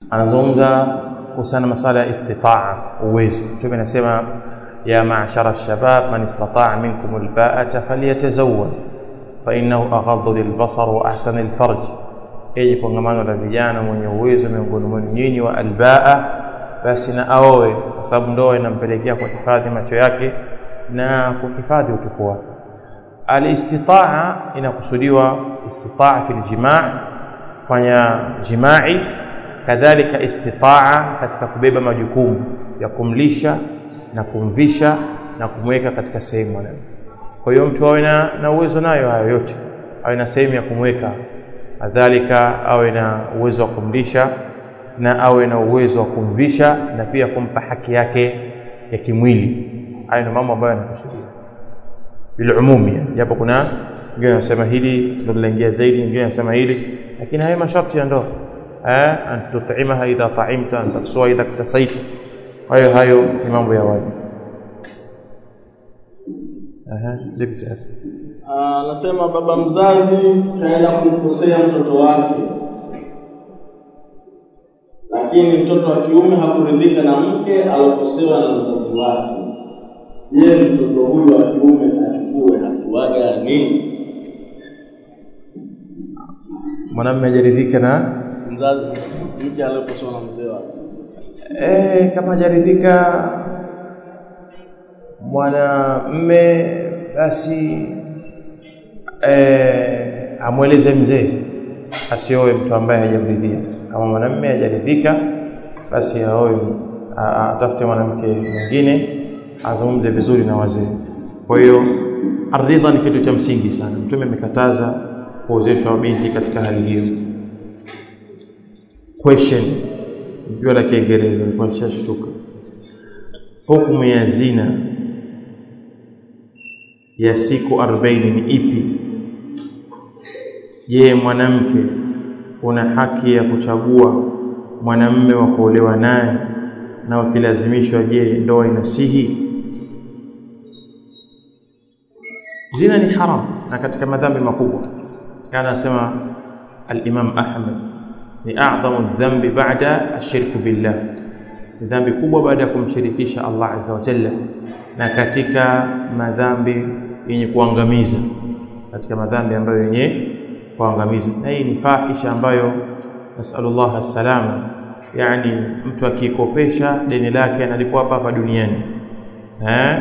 anazungumza kuhusiana masala ya istitaa uwezo mtume anasema ya ma'shara shabab man istata'a minkum alba'ata falyatazawwaj fa innahu aghaddu lilbasar wa ahsanu alfarj yenye kongamano la vijana mwenye uwezo miongoni mwenu nyinyi wa albaa basi na aoe kwa sababu ndoa inampelekea kuhifadhi macho yake na kuhifadhi utupu wake alistitaa inakusudiwa istitaa fil jimaa fanya jimai kadhalika istitaa katika kubeba majukumu ya kumlisha na kumvisha na kumweka katika sehemu mwanamke kwa hiyo mtu awe na, na uwezo nayo hayo yote awe na sehemu ya kumweka kadhalika awe na uwezo wa kumlisha na awe na uwezo wa kumvisha na pia kumpa haki yake ya kimwili hayo ni mambo ambayo yanakusudia bilumumi japo kuna wengine wanasema hili ndio linaingia zaidi wengine wanasema hili lakini haya masharti ya ndoa eh an tut'imaha idha ta'imta an taksua idha ktasaita hayo hayo ni mambo ya wajibu aha lipi anasema baba mzazi kaenda kumkosea mtoto wake lakini mtoto wa kiume hakuridhika na mke alokosewa na mzazi wake je mtoto huyu wa kiume achukue hatua gani mwanamume hajaridhika na mzazi mke aliokosewa na mzee wake eh kama hajaridhika mwanamme basi eh, amweleze mzee asioe mtu ambaye hajamridhia kama mwanamme hajaridhika basi aoe atafute mwanamke mwingine azungumze vizuri na wazee kwa hiyo aridha ni kitu cha msingi sana mtume amekataza kuozeshwa binti katika hali hiyo question jua la kiingereza nilikuwa nishashtuka hukumu ya zina ya siku 40 ni ipi je mwanamke una haki ya kuchagua mwanamme wa kuolewa naye na wakilazimishwa je ndoa inasihi zina ni haram na katika madhambi makubwa kana anasema al-Imam Ahmad ni a'dhamu dhambi ba'da ashirku billah ni dhambi kubwa baada ya kumshirikisha Allah azza wa jalla na katika madhambi yenye kuangamiza katika madhambi ambayo yenye kuangamiza na hii ni fahisha ambayo nasallallahu alsalama yani mtu akikopesha deni lake analipwa hapa hapa duniani eh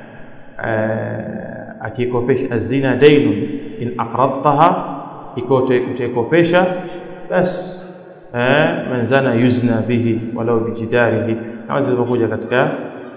akikopesha azina dainun in aqradtaha ikote utakopesha bas eh man zana yuzna bihi walau bijidarihi kama zilivyokuja katika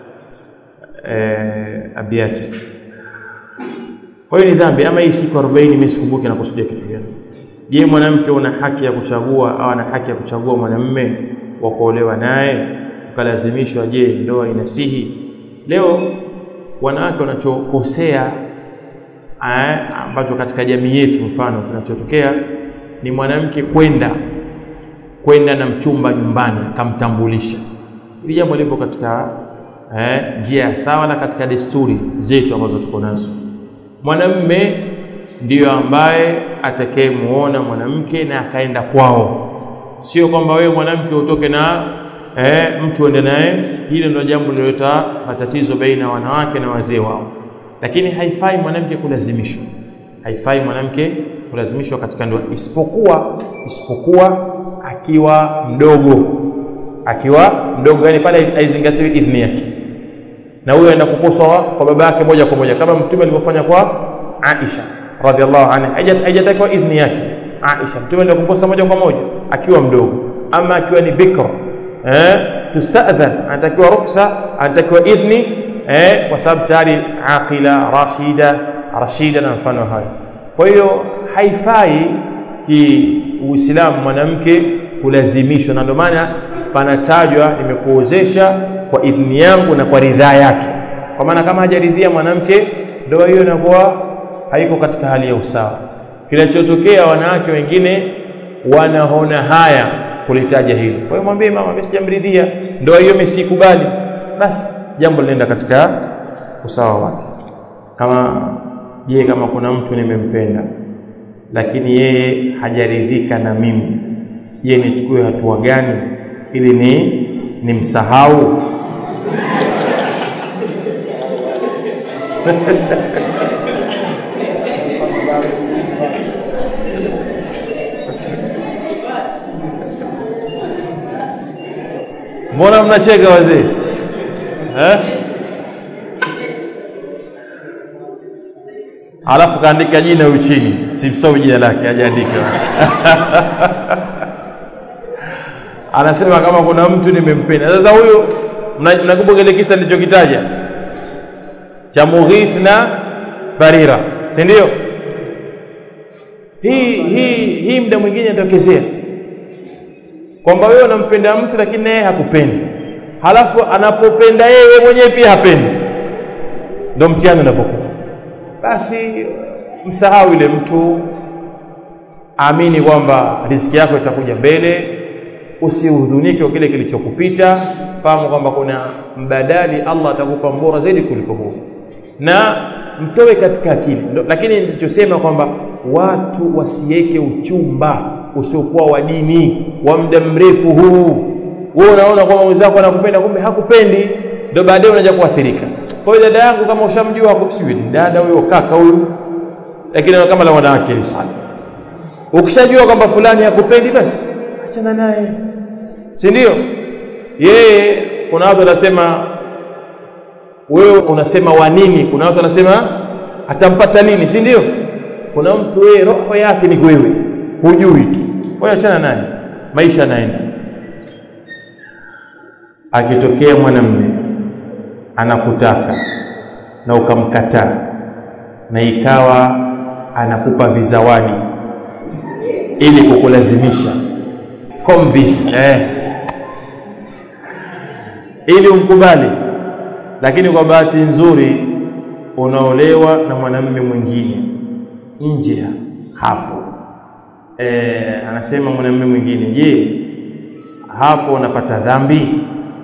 eh abiyati kwa hiyo ni dhambi ama hii siku 40 mimi sikumbuki na kusudia kitu gani je mwanamke una haki ya kuchagua au ana haki ya kuchagua mwanamume wa kuolewa naye ukalazimishwa je ndoa inasihi leo wanawake wanachokosea ambacho katika jamii yetu mfano kinachotokea ni mwanamke kwenda kwenda na mchumba nyumbani akamtambulisha hili jambo lipo katika eh, njia sawa na katika desturi zetu ambazo tuko nazo mwanamme ndiyo ambaye atakayemuona mwanamke na akaenda kwao sio kwamba wewe mwanamke utoke na eh, mtu uende naye hilo ndio jambo lilileta matatizo baina ya wanawake na wazee wao lakini haifai mwanamke kulazimishwa haifai mwanamke kulazimishwa katika ndoa isipokuwa isipokuwa akiwa mdogo akiwa mdogo yani pale haizingatiwi idhni yake na huyo aenda kuposwa kwa baba yake moja kwa moja kama mtume alivyofanya kwa Aisha radhiallahu anha haijatakiwa idhni yake Aisha mtume ndio kuposa moja kwa moja akiwa mdogo ama akiwa ni bikra eh tustadhan anatakiwa ruksa anatakiwa idhni eh kwa sababu tayari aqila rashida rashida na mfano hayo kwa hiyo haifai ki uislamu mwanamke kulazimishwa na ndio maana panatajwa nimekuozesha kwa idhni yangu na kwa ridhaa yake kwa maana kama hajaridhia mwanamke ndoa hiyo inakuwa haiko katika hali ya usawa kinachotokea wanawake wengine wanaona haya kulitaja hilo kwa hiyo mwambie mama mimi sijamridhia ndoa hiyo mimi sikubali basi jambo linaenda katika usawa wake kama je kama kuna mtu nimempenda lakini yeye hajaridhika na mimi je nichukue hatua gani ili ni ni msahau mbona mnacheka wazee eh? alafu kaandika jina huyu chini simsomi jina lake hajaandika anasema kama kuna mtu nimempenda sasa huyu mnakumbuka ile kisa nilichokitaja cha Mughith na Barira si ndio hii hii hii muda mwingine inatokezea kwamba wewe unampenda mtu lakini naye hakupendi halafu anapopenda yeye mwenyewe pia hapendi ndio mtihani unapokuwa basi msahau yule mtu amini kwamba riziki yako itakuja mbele usihudhunike kwa kile kilichokupita fahamu kwamba kuna mbadali Allah atakupa mbora zaidi kuliko huo na mtoe katika akili lakini nilichosema kwamba watu wasiweke uchumba usiokuwa wa dini wa muda mrefu huu wewe unaona kwamba mwenzako anakupenda kumbe hakupendi ndio baadaye unaja kuathirika kwa hiyo dada yangu kama ushamjua hakusijui ni dada huyo kaka huyu lakini kama la wanawake ni sana ukishajua kwamba fulani hakupendi basi achana naye si ndio yeye kuna watu wanasema wewe unasema wa nini kuna watu wanasema atampata nini si ndio kuna mtu wewe roho yake ni wewe hujui tu kwa hiyo achana naye maisha yanaenda akitokea mwanamume anakutaka na ukamkataa na ikawa anakupa vizawadi ili kukulazimisha convince eh ili umkubali lakini kwa bahati nzuri unaolewa na mwanamume mwingine nje hapo e, anasema mwanamume mwingine je hapo unapata dhambi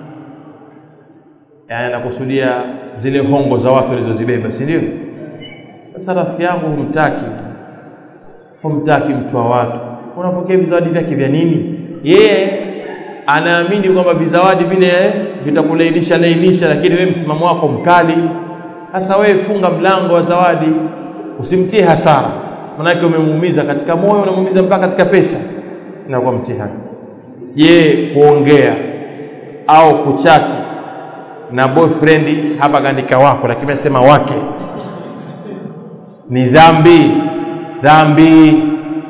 yani anakusudia zile hongo za watu walizozibeba si ndio sasa rafiki yangu humtaki humtaki mtu wa watu unapokea vizawadi vyake vya nini yeye anaamini kwamba vizawadi vile vitakulainisha lainisha lakini wewe msimamo wako mkali sasa wewe funga mlango wa zawadi usimtie hasara manake umemuumiza katika moyo unamuumiza mpaka katika pesa inakuwa mtihani je kuongea au kuchati na boyfriend hapa kaandika wako lakini anasema wake ni dhambi dhambi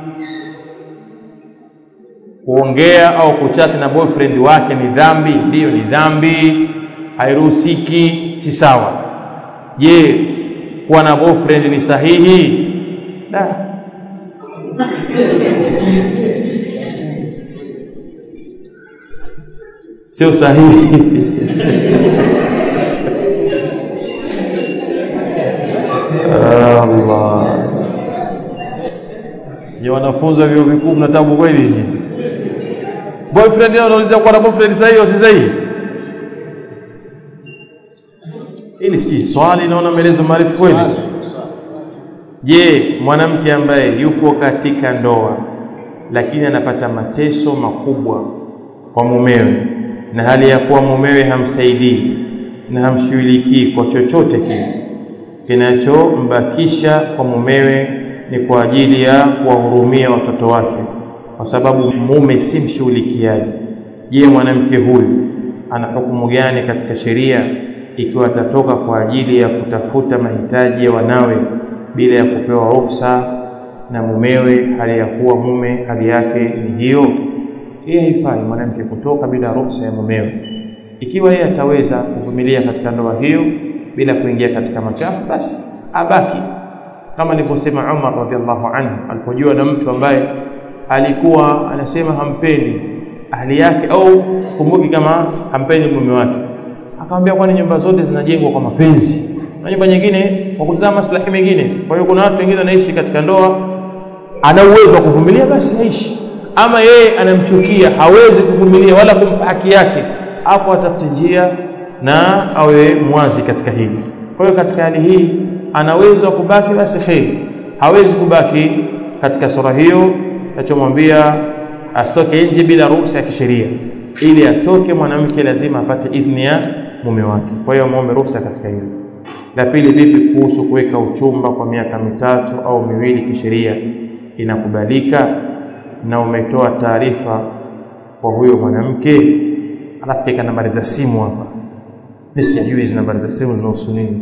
kuongea au kuchati na boyfriend wake ni dhambi ndiyo ni dhambi hairuhusiki si sawa je kuwa na boyfriend ni sahihi da sio sahihi Allah je wanafunzi wa vyuo vikuu mna tabu kweli nyinyi boyfriend yao anauliza kuwa na boyfriend sahihi au si sahihi ili sijui swali naona maelezo marefu kweli je mwanamke ambaye yuko katika ndoa lakini anapata mateso makubwa kwa mumewe na hali ya kuwa mumewe hamsaidii na hamshughulikii kwa chochote kile kinachombakisha kwa mumewe ni kwa ajili ya kuwahurumia watoto wake kwa sababu mume si mshughulikiaji je mwanamke huyu ana hukumu gani katika sheria ikiwa atatoka kwa ajili ya kutafuta mahitaji ya wanawe bila ya kupewa ruksa na mumewe hali ya kuwa mume hali yake ni hiyo yeye haifai mwanamke kutoka bila ruksa ya mumewe ikiwa yeye ataweza kuvumilia katika ndoa hiyo bila kuingia katika machafu basi abaki kama alivyosema Umar radhiallahu anhu alipojua na mtu ambaye alikuwa anasema hampendi ahli yake au kumbuki kama hampendi mume wake akamwambia kwani nyumba zote zinajengwa kwa mapenzi na nyumba nyingine kwa kutazama maslahi mengine kwa hiyo kuna watu wengine wanaishi katika ndoa ana uwezo wa kuvumilia basi aishi ama yeye anamchukia hawezi kuvumilia wala kumpa haki yake hapo atafute njia na awe mwazi katika hili kwa hiyo katika hali hii ana uwezo wa kubaki basi kheri hawezi kubaki katika sura hiyo nachomwambia asitoke nje bila ruhusa ya kisheria ili atoke mwanamke lazima apate idhni ya mume wake kwa hiyo muombe ruhusa katika hilo la pili vipi kuhusu kuweka uchumba kwa miaka mitatu au miwili kisheria inakubalika na umetoa taarifa kwa huyo mwanamke alafu keka nambari za simu hapa mimi sijui hizo nambari za simu zinahusu nini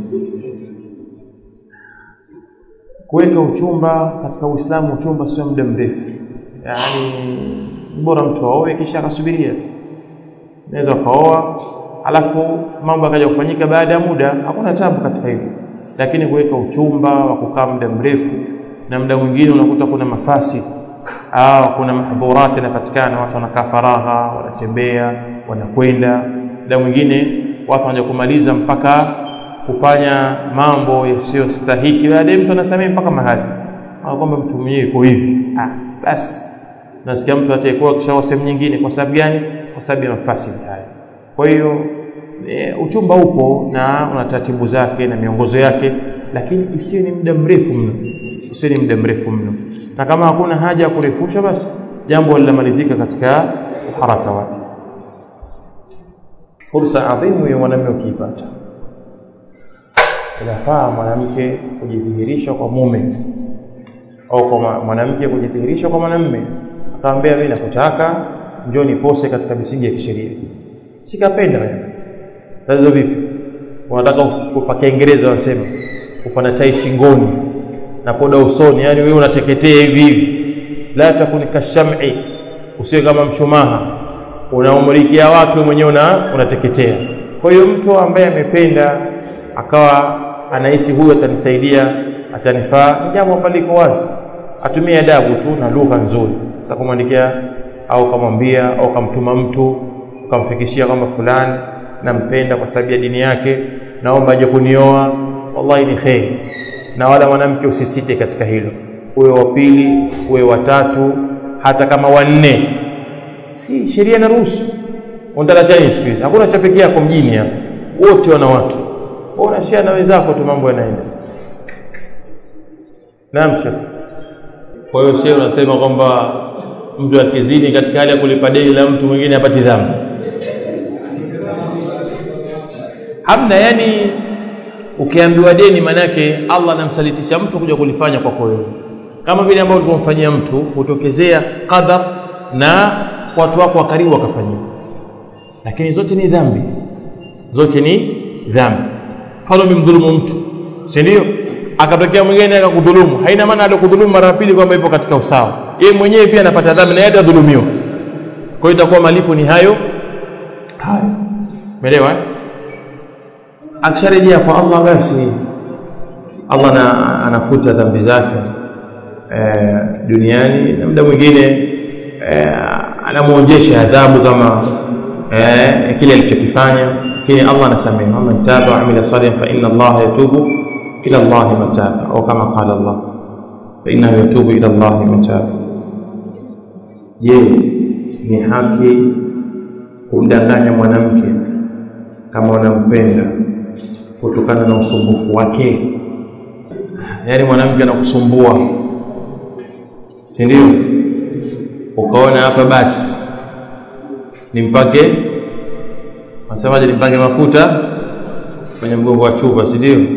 kuweka uchumba katika Uislamu uchumba sio muda mrefu yani bora mtu aoe kisha akasubiria naweza kaoa alafu mambo akaja kufanyika baada ya muda hakuna tabu katika hilo lakini kuweka uchumba wa kukaa muda mrefu na muda mwingine unakuta kuna mafasi au kuna mahdhurati yanapatikana watu wanakaa faragha wanatembea wanakwenda muda mwingine watu wanaja kumaliza mpaka kufanya mambo yasiyostahiki baadaye mtu anasamehe mpaka mahali kwamba mtu mwenyewe yuko hivi ah basi nasikia mtu ataikuwa kisha sehemu nyingine kwa sababu gani kwa sababu ya mafasi haya kwa hiyo e, uchumba upo na una taratibu zake na miongozo yake lakini isiwe ni muda mrefu mno isiwe ni muda mrefu mno na kama hakuna haja ya kurefusha basi jambo linamalizika katika haraka wake fursa adhimu ya mwanamume ukiipata inafaa mwanamke kujidhihirisha kwa mume au kwa mwanamke kujidhihirisha kwa mwanamume akamwambia mimi nakutaka njoo nipose katika misingi ya kisheria sikapenda wewe tatizo vipi wanataka kwa Kiingereza wasema upana chai shingoni na poda usoni yani wewe unateketea hivi hivi la takuni kasham'i usiwe kama mshumaha unaumulikia watu mwenyewe una unateketea kwa hiyo mtu ambaye amependa akawa anahisi huyu atanisaidia atanifaa ni jambo ambalo liko wazi atumie adabu tu na lugha nzuri sasa kumwandikia au kamwambia au kamtuma mtu ukamfikishia kwamba fulani nampenda kwa sababu ya dini yake naomba aje kunioa wallahi ni kheri na wala mwanamke usisite katika hilo uwe wa pili uwe wa tatu hata kama wanne si sheria inaruhusu unataka chani siku hizi hakuna cha pekee yako mjini hapa wote wana watu unashare na wenzako tu mambo yanaenda naam shekh kwa hiyo shehe unasema kwamba mtu akizini katika hali ya kulipa deni la mtu mwingine apati dhambi hamna yani ukiambiwa deni manake Allah anamsalitisha mtu kuja kulifanya kwako wewe kama vile ambavyo tulimfanyia mtu kutokezea qadar na watu wako wa karibu wakafanyia lakini zote ni dhambi zote ni dhambi mfano umemdhulumu mtu si ndio akatokea mwingine akakudhulumu haina maana alikudhulumu mara pili kwamba ipo katika usawa yeye mwenyewe pia anapata dhambi na yeye atadhulumiwa kwa hiyo itakuwa malipo ni hayo hayo umeelewa akisharejea kwa Allah basi Allah na, anafuta dhambi zake e, duniani na muda mwingine e, anamuonjesha adhabu kama e, kile alichokifanya lakini Allah anasamehe man taba wa amila salihan fa inna Allah yatubu ila Allah mataba au kama qala Allah fa innahu yatubu ila Allah mataba je ni haki kumdanganya mwanamke kama unampenda kutokana na usumbufu wake yaani mwanamke anakusumbua si ndio ukaona hapa basi nimpake nasemaje nimpake mafuta kwenye mgongo wa chupa si ndio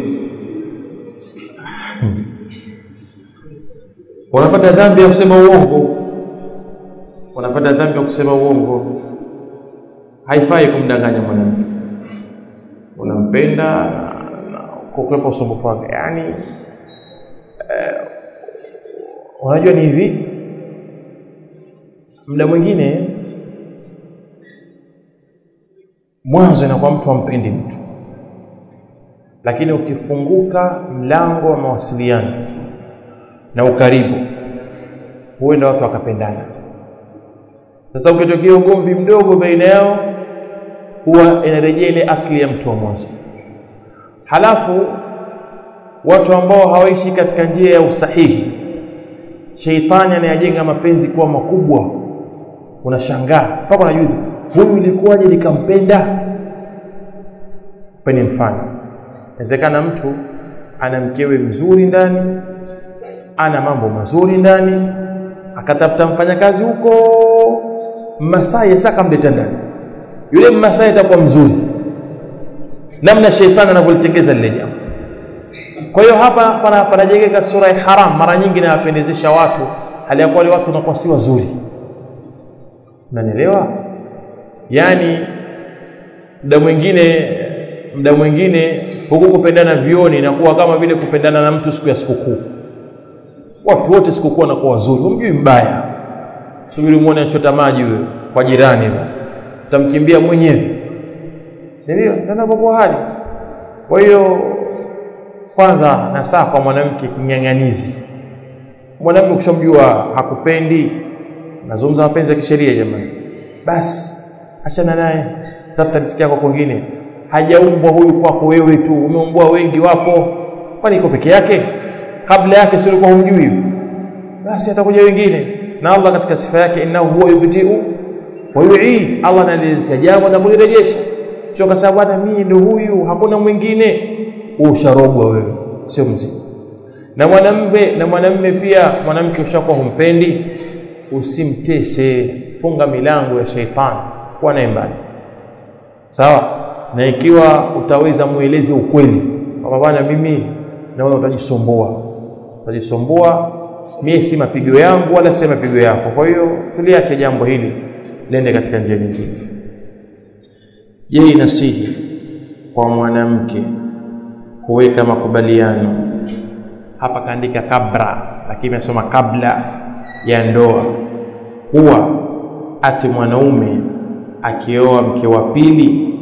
unapata dhambi ya kusema uongo unapata dhambi ya kusema uongo haifai kumdanganya mwanamke unampenda kukwepa usumbufu wake yaani eh, unajua ni hivi muda mwingine mwanzo inakuwa mtu ampendi mtu lakini ukifunguka mlango wa mawasiliano na ukaribu huenda watu wakapendana sasa ukitokea ugomvi mdogo baina yao huwa inarejea ile asili ya mtu wa mwanzo halafu watu ambao hawaishi katika njia ya usahihi sheitani anayajenga mapenzi kuwa makubwa unashangaa mpaka unajuza huyu ilikuwaje nikampenda peni mfano inawezekana mtu ana mkewe mzuri ndani ana mambo mazuri ndani akatafuta mfanyakazi huko masaa yasa kamleta ndani yule mmasai atakuwa mzuri namna sheitani anavyolitengeza lile jambo kwa hiyo hapa pana panajengeka sura ya haram mara nyingi inawapendezesha watu hali ya kuwa wale watu wanakuwa si wazuri unanielewa yaani muda mwingine muda mwingine huku kupendana vioni inakuwa kama vile kupendana na mtu siku ya sikukuu watu wote sikukuu wanakuwa wazuri humjui mbaya subiri muone anachota maji huyo kwa jirani huyo utamkimbia mwenyewe si ndio ndio hali kwa hiyo kwanza nasaa kwa mwanamke kinyang'anizi mwanamke ukishamjua hakupendi nazungumza mapenzi ya kisheria jamani basi achana naye tafuta riziki yako kwingine hajaumbwa huyu kwako wewe tu umeumbwa wengi wapo kwani iko peke yake kabla yake sio ulikuwa humjui basi atakuja wengine na Allah katika sifa yake innahu huwa yubdiu wa yu'id Allah analianzisha jambo na kulirejesha sio kwa sababu hata mimi ndio huyu hakuna mwingine usharogwa wewe sio mzima na mwanamume na mwanamume pia mwanamke ushakuwa humpendi usimtese funga milango ya sheitani kuwa naye mbali sawa na ikiwa utaweza mueleze ukweli kwamba bwana mimi naona utajisumbua utajisumbua mie si mapigo yangu wala si mapigo yako kwa hiyo tuliache jambo hili lende katika njia nyingine je inasihi kwa mwanamke kuweka makubaliano hapa kaandika kabra lakini amesoma kabla ya ndoa kuwa ati mwanaume akioa mke wa pili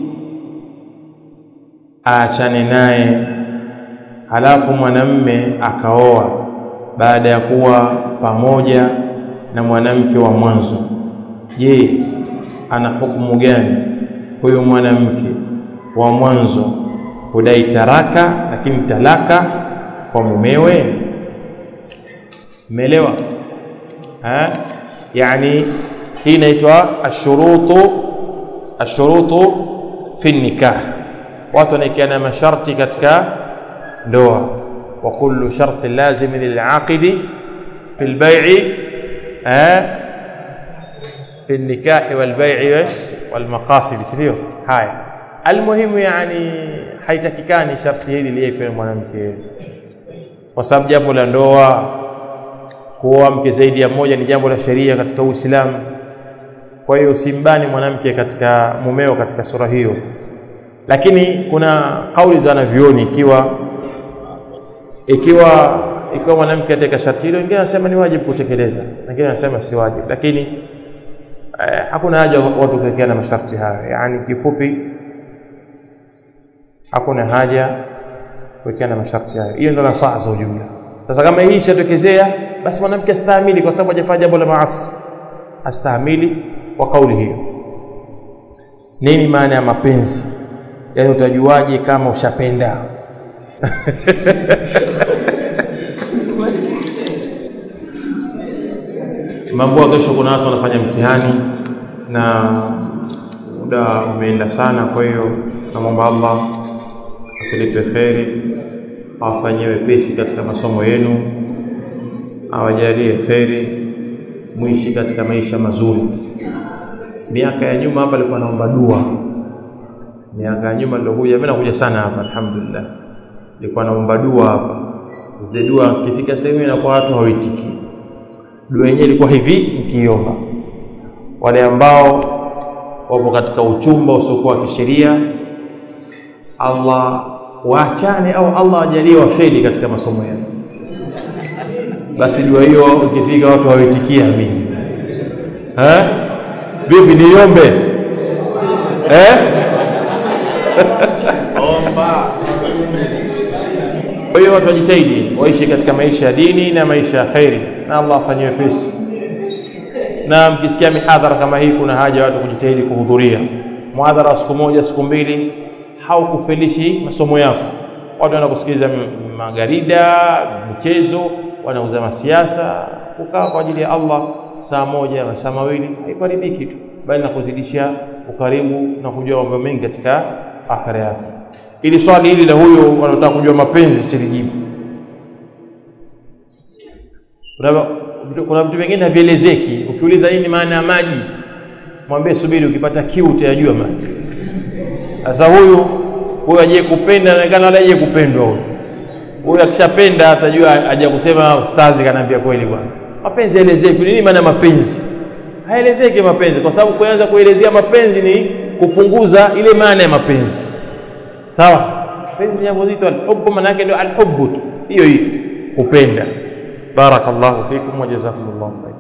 aachane naye halafu mwanamme akaoa baada ya kuwa pamoja na mwanamke wa mwanzo je ana hukumu gani huyu mwanamke wa mwanzo hudai taraka lakini talaka kwa mumewe umeelewa yani hii inaitwa ashurutu ashurutu fi nikah watu wanaekeana masharti katika ndoa wa kullu sharti lazim lilaqidi fi lbai'i في النكاح والبيع والمقاصد sio haya almuhimu yani haitakikani sharti hili liwe mwanamke kwa sababu jambo la ndoa kuoa mke zaidi ya mmoja ni jambo la sheria katika Uislamu kwa hiyo simbani mwanamke katika mumeo katika sura hiyo lakini kuna kauli za wanavyuoni ikiwa ikiwa ikiwa mwanamke katika sharti hilo wengine wanasema ni wajibu kutekeleza wengine wanasema si wajibu lakini eh, hakuna haja watu kuwekeana masharti hayo yani kifupi hakuna haja kuwekeana masharti hayo hiyo ndio nasaha za ujumla sasa kama hii ishatokezea basi mwanamke astahimili kwa sababu hajafanya jambo la maasi astahimili kwa kauli hiyo nini maana ya mapenzi yaani utajuaje kama ushapenda mambo kesho kuna watu wanafanya mtihani na muda umeenda sana kwa hiyo namwomba Allah atulipe kheri awafanyie wepesi katika masomo yenu awajalie kheri mwishi katika maisha mazuri miaka ya nyuma hapa alikuwa naomba dua miaka ya nyuma nilokuja mimi nakuja sana hapa alhamdulillah nilikuwa naomba dua hapa zile dua kifika sehemu inakuwa watu hawitiki dua yenyewe ilikuwa hivi mkiomba wale ambao wapo katika uchumba usiokuwa wa kisheria Allah waachane au Allah ajalie wafeli katika masomo yao basi dua hiyo ikifika watu hawitikia amini eh vipi niombe eh omba kwa hiyo watu wajitahidi waishi katika maisha ya dini na maisha ya khairi na Allah afanye wepesi na mkisikia mihadhara kama hii kuna haja watu kujitahidi kuhudhuria muhadhara wa siku moja siku mbili haukufelishi masomo yako watu wanakusikiliza magarida michezo wanauza masiasa kukaa kwa ajili ya Allah saa moja masaa mawili haifaridiki tu bali na kuzidisha ukaribu na kujua mambo mengi katika akhira yako ili swali hili la huyo wanaotaka kujua mapenzi silijibu kuna vitu vingine havielezeki ukiuliza nini maana ya maji mwambie subiri ukipata kiu utayajua maji sasa huyu huyu aje kupenda anaonekana wala aje kupendwa huyu huyu akishapenda atajua aje kusema ustazi kanaambia kweli bwana mapenzi yaelezeki nini maana mapenzi haelezeki mapenzi kwa sababu kuanza kuelezea mapenzi ni kupunguza ile maana ya mapenzi sawa mapenzi ni jambo zito alhubbu maana yake ndio alhubbu tu hiyo hiyo kupenda barakallahu fikum wa jazakumullahu khairan